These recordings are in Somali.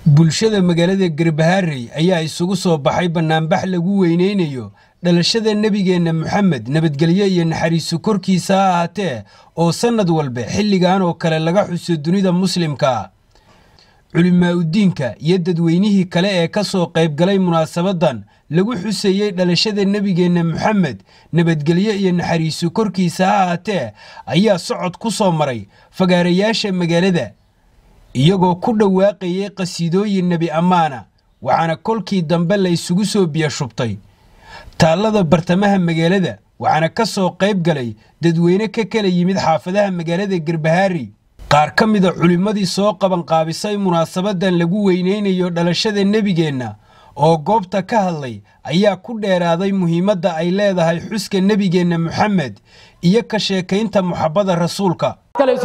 bulshada magaalada garbaharey ayaa isugu soo baxay bannaanbax lagu weyneynayo dhalashada nebigeenna moxamed nabadgelyo iyo naxariisu korkiisa ha ahaatee oo sannad walba xilligan oo kale laga xuso dunida muslimka culimaa'udiinka iyo dadweynihii kale ee ka soo qaybgalay munaasabaddan lagu xusayey dhalashada nebigeenna moxamed nabadgelyo iyo naxariisu korkiisa ha ahaatee ayaa socod ku soo maray fagaarayaasha magaalada iyagoo ku dhawaaqayay qhasiidooyin nebi ammaana waxaana kolkii dambe la isugu soo biyo shubtay taallada bartamaha magaalada waxaana ka soo qayb galay dadweyne ka kala yimid xaafadaha magaalada garbahaari qaar ka mida culimmadii soo qabanqaabisay munaasabaddan lagu weyneynayo dhalashada nebigeenna oo goobta ka hadlay ayaa ku dheeraaday muhiimadda ay leedahay xuska nebigeenna moxamed iyo ka sheekaynta muxabbada rasuulka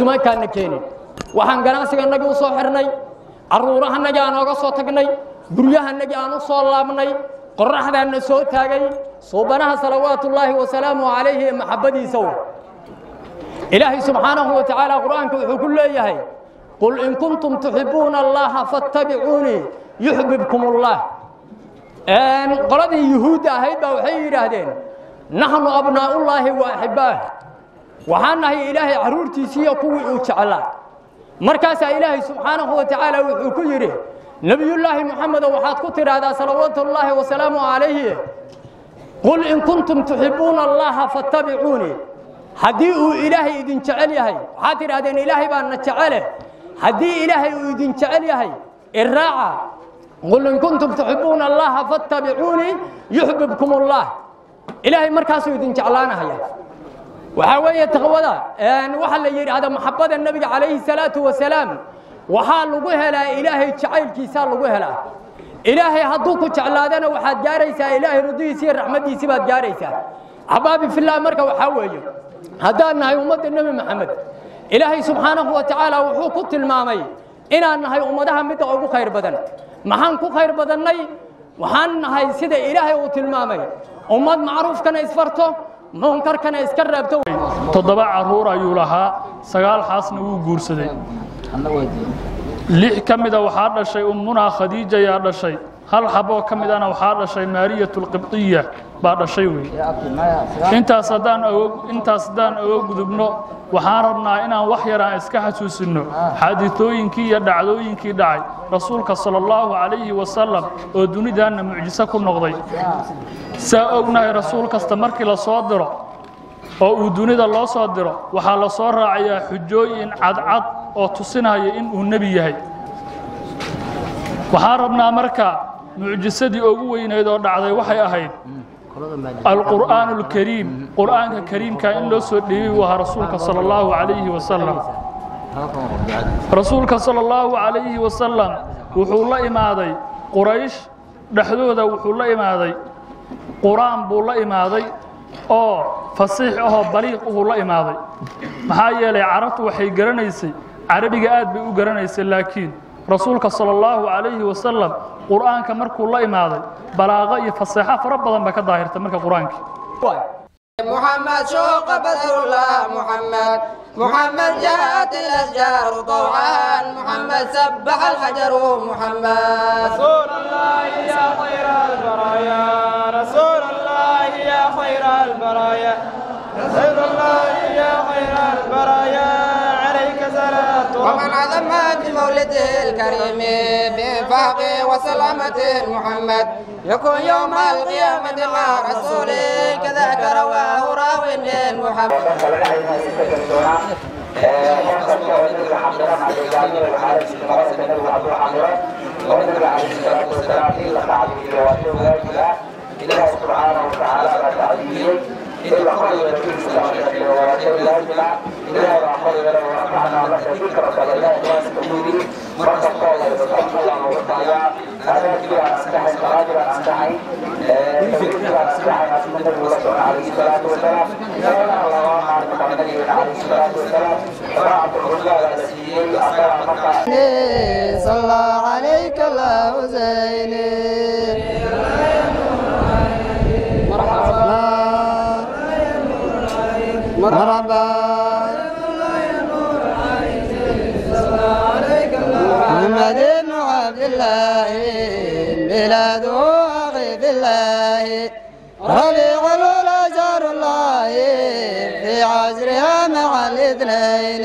waxaan ganacsiganagii u soo xirnay carruurahanagii aan ooga soo tagnay guryahanagii aan u soo laabnay qorraxdaanna soo taagay suubanaha salawaatullaahi wasalaamu calayhi ee maxabbadiisa w ilaahay subxaanahu wa tacaala qur'aanka wuxuu ku leeyahay qul in kuntum tuxibbuuna allaha fattabicuunii yuxbibkum ullah qoladii yuhuudda ahayd baa waxay yidhaahdeen naxnu abnaa'ullaahi wa axibbaah waxaan nahay ilaahay carruurtiisiiyo kuwii uu jeclaa markaasaa ilaahay subxaanahu wa tacaala wuxuu ku yidhi nebiyullaahi moxamedo waxaad ku tidhaahdaa salawaatullaahi wasalaamu calayhi qul in kuntum tuxibbuuna allaha fattabicuunii haddii uu ilaahay idin jecel yahay waxaad tidhahdeen ilaahay baana jecele haddii ilaahay uu idin jecel yahay iraaca qul in kuntum tuxibbuuna allaha fattabicuunii yuxbibkum ullah ilaahay markaasuu idin jeclaanahaya waxaa weeye taqwada waxaa la yidhaahda maxabbada nebiga calayhi salaatu wasalaam waxaa lagu helaa ilaahay jacaylkiisaa lagu helaa ilaahay hadduu ku jeclaadana waxaad gaaraysaa ilaahay rudihiisi iyo raxmaddiisii baad gaaraysaa axbaabi filah marka waxaa weeye haddaan nahay ummadda nebi maxamed ilaahay subxaanahu wa tacaala wuxuu ku tilmaamay inaan nahay ummadaha midda ugu khayr badan maxaan ku khayr badannay waxaan nahay sida ilaahay uu tilmaamay ummad macruufkana isfarto munkarkana iska reebto toddoba carruur ayuu lahaa sagaal xaasna wuu guursaday lix ka mida waxaa dhashay ummunaa khadiija yaa dhashay hal xaboo ka midana waxaa dhashay maariyatulqibdiya baa dhashay wey intaas haddaan intaas haddaan oga gudubno waxaan rabnaa inaan wax yaraan iska xasuusinno xaaditooyinkii iyo dhacdooyinkii dhacay rasuulka sala allahu calayhi wasalam oo dunidaanna mucjiso ku noqday saa ognahay rasuul kasta markii la soo diro oo uu dunida loo soo diro waxaa la soo raacayaa xujooyin cadcad oo tusinaya in uu nebi yahay waxaan rabnaa marka mucjisadii ugu weynayd oo dhacday waxay ahayd alqur'aan alkariim qur'aanka kariimka in loo soo dhiibay uu ahaa rasuulka sala allahu calayhi wasalam rasuulka sala allahu calayhi wasalam wuxuu la imaaday quraysh dhexdooda wuxuu la imaaday qur'aan buu la imaaday oo fasiix ahoo baliiq uhuu la imaaday maxaa yeelay carabtu waxay garanaysay carabiga aad bay u garanaysay laakiin rasuulka sala allahu calayhi wasalam qur'aanka markuu la imaaday balaaqo iyo faseexo fara badan ba ka daahirtay marka qur'aankii محمد شوق بدر الله محمد محمد جاءت الأشجار طوعا محمد سبح الحجر محمد رسول الله يا خير البرايا رسول الله يا خير البرايا رسول الله يا خير البرايا عليك صلاة ومن عظم بمولده الكريم بإنفاق وسلامة محمد يكون يوم القيامة مع رسوله كذاك رواه راوي محمد إله سبحانه وتعالى تعليم إلا خير في ولا إله خير ورفعنا لك ذكرك لله واستميري مرة قال الله وتعالى هذا كبير أستحي قادر أستحي كبير أستحي أسمى الرسول عليه الصلاة والسلام سيدنا الله محمد عليه الصلاة والسلام رعب الرجال الذي أخبر مكة صلى عليك الله زيني مرحبا مرحبا محمد محمد عبد الله ميلاد أخي في الله ربيع الأولى شهر الله في عصرها مع الاثنين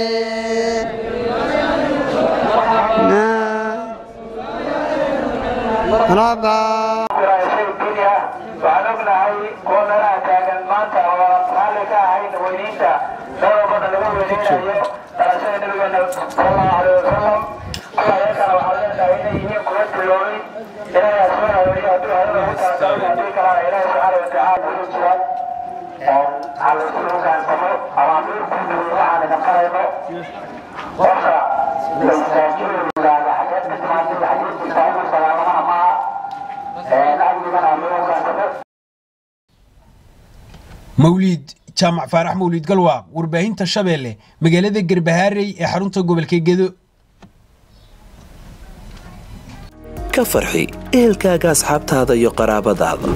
ربا waxaan ognahay kuwa meelaha taagan maanta oo raalli ka ahayn weyniinta meel walbana lagu weyneynayo dhalashada nabigeena sallallahu alaihi wasalam kuwa ayakana waxaan leenahay inay yihiin kuwa tiloobay ilaahay asmana weliyo hadduu hadada ugu talagalay haddii kalena ilaahay subxaana watacaala wuxuu jira halasugu gaansamo amaamiirtiisa waxaan idin qarayno qofka laisaajiyo yidhaahda xageed ka timaadid xageedkiisa ayuu salaamana maaha mawliid jaamac faarax mawliid galwaaq warbaahinta shabeelle magaalada garbahaarey ee xarunta gobolka gedo ka farxi ehelkaaga asxaabtaada iyo qaraabadaada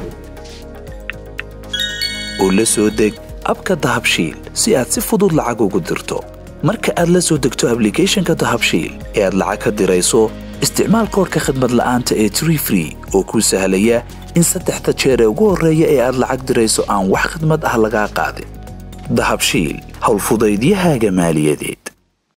oo la soo deg abka dahabshiil si aad si fudud lacag ugu dirto marka aad la soo degto ablicathonka dahabshiil ee aad lacag ka dirayso isticmaal koorka khadmad la'aanta ee tree free oo kuu sahlaya in saddexda jeer ee ugu horreeya ee aad lacag dirayso aan wax khidmad ah lagaa qaadin dahabshiil howlfudaydiyahaaga maaliyadeed